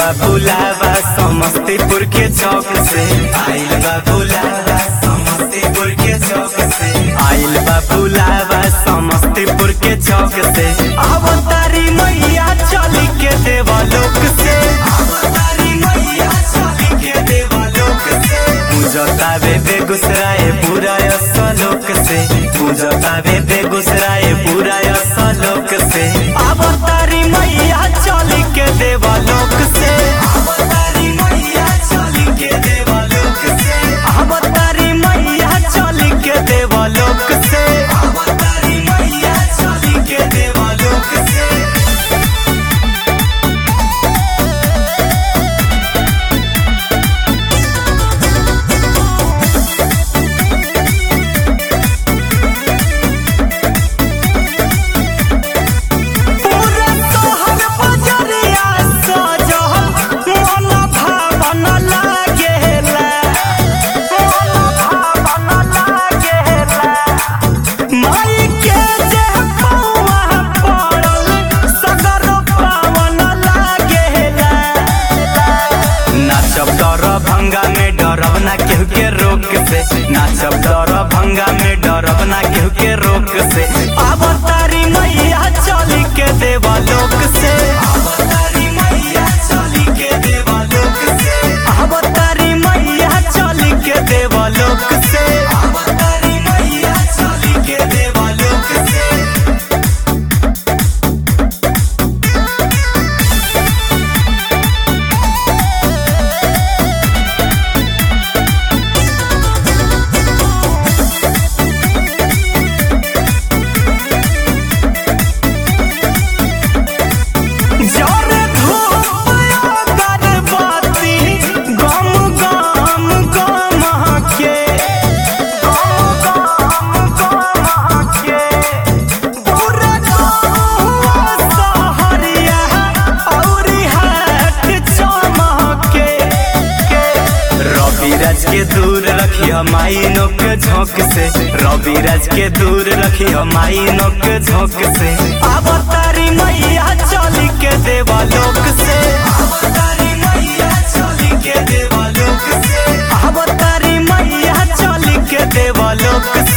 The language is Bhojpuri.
बा बुलावा समस्तीपुर के चौक से आइल बा बुलावा समस्तीपुर के चौक से आइल बा बुलावा समस्तीपुर के चौक से अवतारी मैया चली के देवलोक से अवतारी मैया चली के देवलोक से पूजतावे बेगूसराय पूरा सलोक से पूजतावे बेगूसराय पूरा सलोक से अवतारी मैया चली के देवलोक से अवतारी मैया चली के देवलोक से अवतारी मैया चली के देवलोक से अवतारी मैया चली के देवलोक से पूरा तोहर बजरिया सजल मन भावन लागेला मन भावन लागेला माई के जे पौआ पड़ल सगर पावन लागेला नाचब डर भंगा में डरब ना केहू के रोक से नाचब डर भंगा में डरब ना केहू के रोक से अवतारी मैया चली के देवलोक से अवतारी मैया चली के देवलोक से अवतारी मैया चली के देवलोक से अवतारी मैया चली के देवलोक से जरे धूप अगरबत्ती गम गम गम के गम गम गम के पूरा गाँव सहरिया औरी हाट चमके रवि राज के दूर रखी माई नोक झोंक से रवि राज के दूर रखी माई नोक झोंक से अवतारी मैया चली के देवलोक से अवतारी मैया चली के देवलोक से अवतारी मैया चली के देवलोक